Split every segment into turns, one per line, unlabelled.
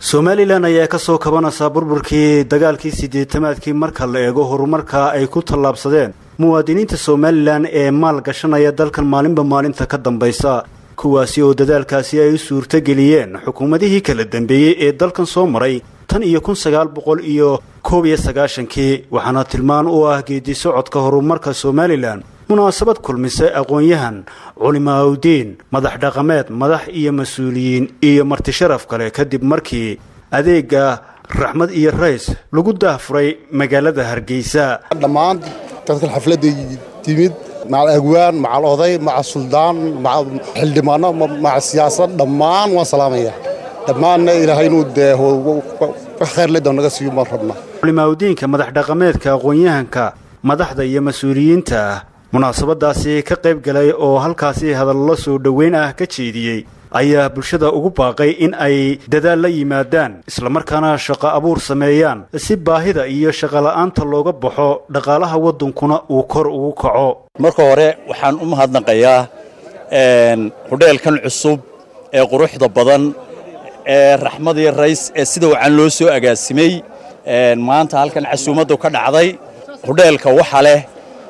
somalilan ayaa ka soo kabanaysaa burburkii dagaalkii siddeetamaadkii marka la eego horumarka ay ku tallaabsadeen muwaadiniinta somalilan ee maal gashanaya dalkan maalinba maalinta ka dambaysa kuwaasi oo dadaalkaasi ay u suurtogeliyeen xukuumadihii kala dambeeyey ee dalkan soo maray tan iyo kun sagaal boqol iyo koob iyo sagaashankii waxaana tilmaan u ah geedi socodka horumarka somalilan munaasabad kulmisay aqoon-yahan culimaaudiin madax dhaqameed madax iyo mas-uuliyiin iyo marti sharaf kale kadib markii adeega raxmad iyo rays lagu daahfuray magaalada hargeysa
dhammaan dadkan xafladda timid macal agwaan macal oday macal suldaan macal xildhibaano macal siyaasad dhammaan waan salaamaya dhammaanna ilaahay inuu dee wax khayr ledoon naga siiyo baan rabnaa
culimaaudiinka madax dhaqameedka aqoon-yahanka madaxda iyo mas-uuliyiinta munaasabadaasi ka qayb galay oo halkaasi hadallo soo dhoweyn ah ka jeediyey ayaa bulshada ugu baaqay in ay dadaal la yimaadaan islamarkaana shaqo abuur sameeyaan si baahida iyo shaqola'aanta looga baxo dhaqaalaha waddankuna uu kor ugu kaco
marka hore waxaan u mahadnaqayaa hudheelkan cusub ee quruxda badan ee raxmadii rays ee sida wacan loo soo agaasimay maanta halkan casuumaddu ka dhacday hudheelka waxa leh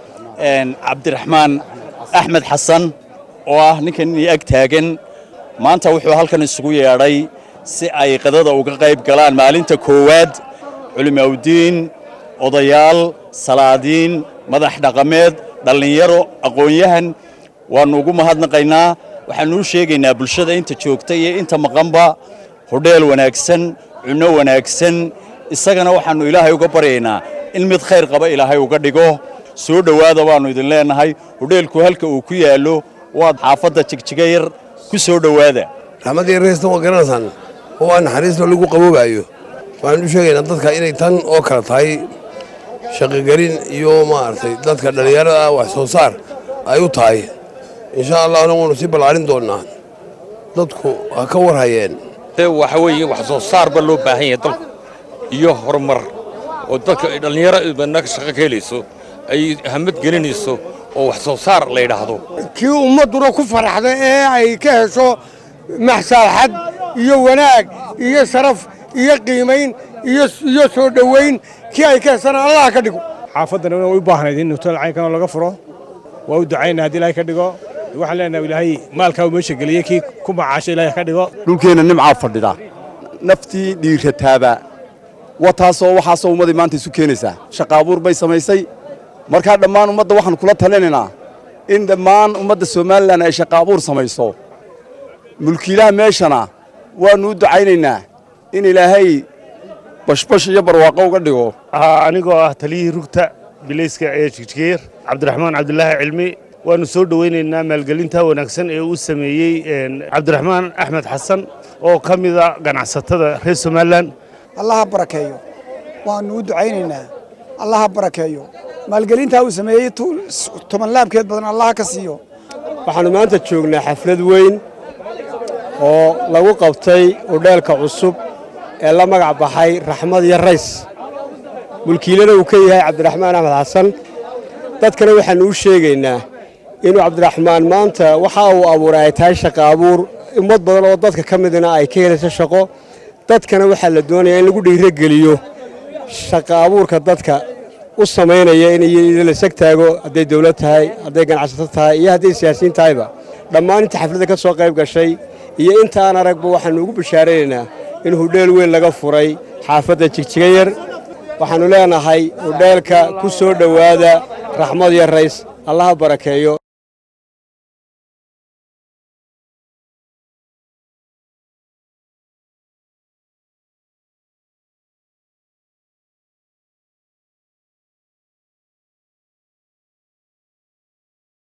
cabdiraxmaan axmed xasan oo ah ninkan inii ag taagan maanta wuxuu halkan isugu yeedhay si ay qadada uga qayb galaan maalinta koowaad culimawdiin odayaal salaadiin madax dhaqameed dhallinyaro aqoon-yahan waannu ugu mahadnaqaynaa waxaannu u sheegaynaa bulshada inta joogta iyo inta maqanba hudheel wanaagsan cunno wanaagsan isagana waxaannu ilaahay uga baryaynaa in mid khayr qaba ilaahay uga dhigo soo dhowaada baannu idin leennahay hudheelku halka uu ku yaallo waad xaafadda jigjiga yar ku soo dhowaada
raxmaddii reesta waa garanaysaan oo waa naxariistoo lagu qaboobaayo waxaan u sheegaynaa dadka inay tan oo kale tahay shaqogelin iyo maaragtay dadka dhallinyarada ah wax soo saar ay u tahay insha allahna waanu sii ballaarin doonnaa dadku ha ka war hayeen
waxa weeye wax soo saar ba loo baahan yahay dalku iyo horumar oo dadka dhallinyaro naga shaqo ka helayso ay hamad gelinayso oo wax soo saar la yidhaahdo
kii ummadduna ku faraxda ee ay ka hesho maxsaalxad iyo wanaag iyo sharaf iyo qiimayn iyo soo dhowayn kii ay ka heshana allah ka dhigo
xaafaddana way u baahnayd in huteel caynkanoo laga furo waa u ducaynaa haddii ilaahay ka dhigo waxaan leenahay ilaahay maalkaa uu meesha geliyey kii ku macaasho ilaahay ka dhigo
dhulkeenna nimcaa fadhida naftii dhiirataaba waa taasoo waxaasoo ummadii maanta isu keenaysaa shaqa abuur bay samaysay markaa dhammaan ummadda waxaan kula talinaynaa in dhammaan ummadda somalilan ay shaqa abuur samayso mulkiilaha meeshana waannu u ducaynaynaa in ilaahay bashbash iyo barwaaqo uga dhigo
anigoo ah taliyihii rugta bilayska ee jigjigeer cabdiraxmaan cabdulaahi cilmi waannu soo dhowaynaynaa maalgelinta wanaagsan ee uu sameeyey cabdiraxmaan axmed xasan oo ka mida ganacsatada reer somalilan
allaha barakeeyo waannu u ducaynaynaa allaha barakeeyo maalgelintaa uu sameeyey toban laabkeed badan allaha ka siiyo
waxaannu maanta joognaa xaflad weyn oo lagu qabtay udheelka cusub ee la magac baxay raxmad iyo rays mulkiilana uu ka yahay cabdiraxmaan axmed xasan dadkana waxaannu u sheegaynaa inuu cabdiraxmaan maanta waxa uu abuuray ay tahay shaqa abuur ummad badan oo dadka ka midna ay ka helayso shaqo dadkana waxaa la doonayaa in lagu dhiirogeliyo shaqa abuurka dadka u samaynaya in la sag taago hadday dawlad tahay hadday ganacsato tahay iyo hadday siyaasiyiin tahayba dhammaan inta xafladda ka soo qayb gashay iyo intaan aragba waxaannu ugu bashaaraynaynaa in hudheel weyn laga furay xaafadda jigjiga yar waxaannu leenahay hudheelka ku soo dhowaada raxmad iyo rays allaha barakeeyo